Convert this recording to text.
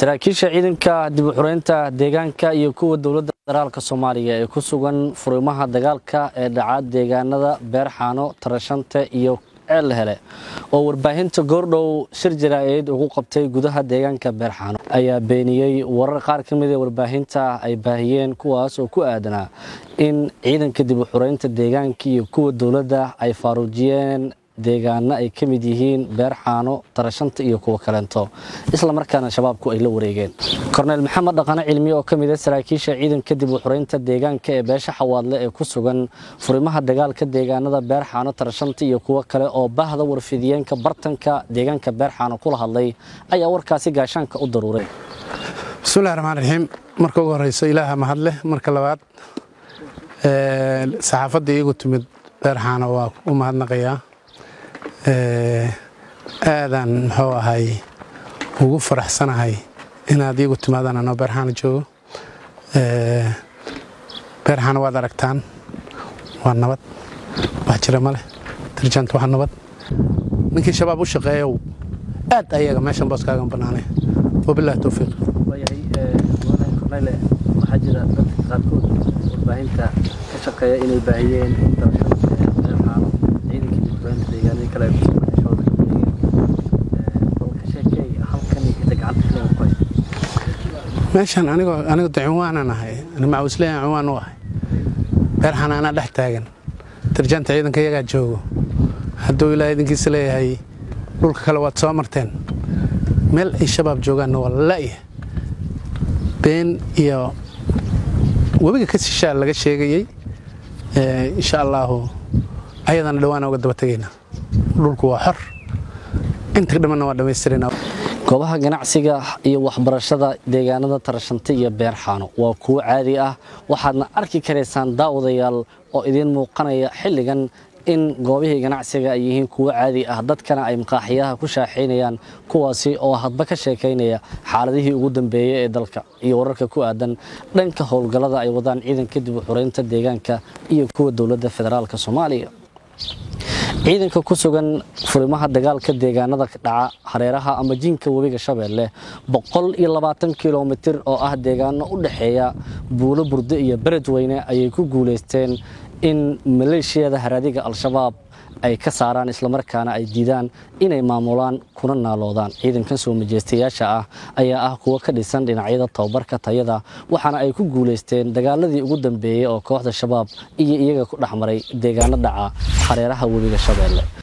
saraakiisha ciidanka dib u xureynta deegaanka iyo kuwa dowladda federaalka soomaaliya ee ku sugan furimaha dagaalka ee dhaca deegaanada beerxaano tarashante iyo ceel hele oo warbaahinta goordhow shir jaraa'iid ugu qabtay gudaha deegaanka beerxaano ayaa beeniyey warar qaar ka mid ee warbaahinta ay baahiyeen kuwaas oo ku aadanaa in ciidanka dib u xureynta deegaanka iyo kuwa dowladda ay faaruujiyeen deegaano ay ka mid yihiin beerxaano tarashanta iyo kuwo kaleento isla markaana shabaabku ay la wareegeen korneyl maxamed dhaqane cilmi oo ka mid a saraakiisha ciidanka dib u xureynta deegaanka ee beesha xawaadle ee ku sugan furimaha dagaalka deegaanada beerxaano tarashanta iyo kuwo kale oo bahda warfidiyeenka bartanka deegaanka beerxaano kula hadlay ayaa warkaasi gaashaanka u daruuray bismillahi raxmaan raxiim marka ugu horeyso ilaaha mahadleh marka labaad saxaafadda iigu timid beerxaano waa u mahadnaqayaa aadaan muxuu ahay ugu faraxsanahay inaad iigu timaadaan anoo beerxaano joogo beerxaano waad aragtaan waa nabad wax jira ma leh darjant waa nabad ninkii shabaab u shaqeeyow aad ayaga meeshan booskaagan bannaanay wabilahi towfiiq waxaa jira dadka qaarkood warbaahinta ka shaqeeya inay baahiyeen in beerxaano ciidankii dibkureynta deegaanadii kale ay kusoo baxeen sheekey halkan inta gacanta filan ku haysa meeshan anigoo anigu de cinwaanan ahay macawisleyan cinwaan u ahay beerxana anaa dhex taagan darjanta ciidanka iyagaa joogo hadduu ilaaha idinkiisa leeyahay dhulka kale waad soo marteen meel ay shabaab joogaanna waa la'ya been iyo webiga ka sishaa laga sheegayey insha allaahu ayadana dhawaana uga daba tegaynaa dhulku waa xor inta dhammanna waa dhammaystirayna goobaha ganacsiga iyo waxbarashada deegaanada tarashante iyo beerxaano waa kuwo caadi ah waxaadna arki karaysaan daawadayaal oo idiin muuqanaya xilligan in goobihii ganacsiga ay yihiin kuwo caadi ah dadkana ay maqaaxiyaha ku shaaxaynayaan kuwaasi oo hadba ka sheekaynaya xaaladihii ugu dambeeyey ee dalka iyo wararka ku aadan dhanka howlgallada ay wadaan ciidanka dib u xureynta deegaanka iyo kuwa dowladda federaalk soomaaliya ciidanka ku sugan furimaha dagaalka deegaanada dhaca hareeraha ama jinka webiga shabeelle boqol iyo labaatan kilomitir oo ah deegaano u dhexeeya buulo burde iyo beredweyne ayay ku guulaysteen in maleeshiyada haraadiga al-shabaab ay ka saaraan islamarkaana ay diidaan inay maamulaan kuna naaloodaan ciidankan soo majeystayaasha ah ayaa ah kuwo ka dhisan dhinacyada tababarka tayada waxaana ay ku guulaysteen dagaaladii ugu dambeeyey oo kooxda shabaab iyo iyaga ku dhexmaray deegaano dhaca hareeraha webiga shabeelle